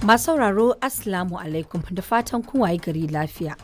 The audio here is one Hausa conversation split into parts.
Masu sauraro Assalamu alaikum da fatan kun waye gari lafiya.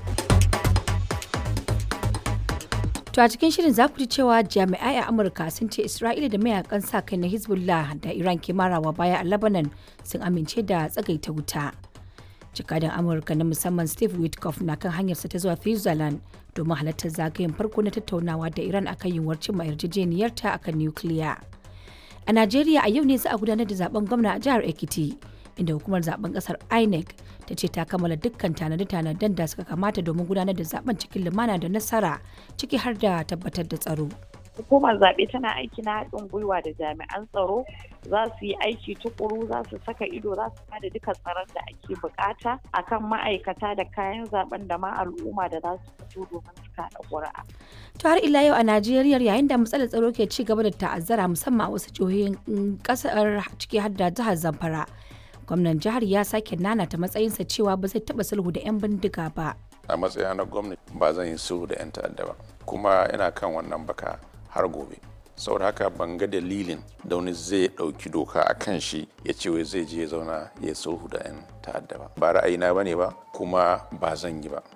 To a cikin shirin za ku ji cewa jami'ai a Amurka sun ce Isra'ila da mayakan sa kai na Hezbollah da Iran ke marawa baya a Lebanon sun amince da tsagaita wuta. Jakadan Amurka na musamman Steve Witkoff na kan hanyarsa ta zuwa Switzerland domin halartar zagayen farko na tattaunawa da Iran akan yiwuwar cimma yarjejeniyarta akan nukiliya. A Najeriya a yau ne za a gudanar da zaben gwamna a jihar Ekiti. inda hukumar zaben kasar inec ta ce ta kammala dukkan tanade-tanaden da suka kamata domin gudanar da zaben cikin lumana da nasara ciki har da tabbatar da tsaro hukumar zaɓe tana aiki na haɗin gwiwa da jami'an tsaro za su yi aiki tukuru za su saka ido za su bada duka tsaron da ake bukata akan ma'aikata da kayan zaben da ma al'umma da za su fito domin su kaɗa ƙuri'a. to har ila yau a najeriya yayin da matsalar tsaro ke ci gaba da ta'azzara musamman a wasu jihohin kasar ciki har da jihar zamfara gwamnan jihar ya sake nanata matsayinsa cewa ba zai taba sulhu da 'yan bindiga ba a matsayina na gwamnati ba zan yi sulhu da 'yan ta'adda ba kuma ina kan wannan baka har gobe saboda haka ban ga dalilin da wani zai ɗauki doka a kan shi ya ce wai zai je ya zauna ya sulhu da 'yan ta'adda ba ba ra'ayina ba ne ba kuma ba zan yi ba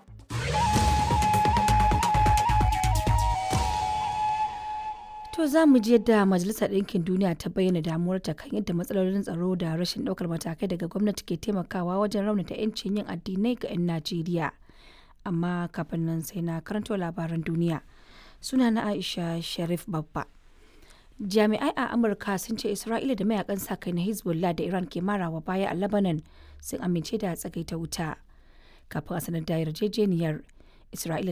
To za mu ji yadda Majalisar Ɗinkin Duniya ta bayyana damuwarta kan yadda matsalolin tsaro da rashin ɗaukar matakai daga gwamnati ke taimakawa wajen raunata 'yancin yin addinai ga 'yan Najeriya. Amma kafin nan sai na karanto labaran duniya. Suna na Aisha Sharif Babba. Jami'ai a Amurka sun ce Isra'ila da mayakan sa kai na Hezbollah da Iran ke marawa baya a Lebanon sun amince da tsagaita wuta. Kafin a sanar da yarjejeniyar, Isra'ila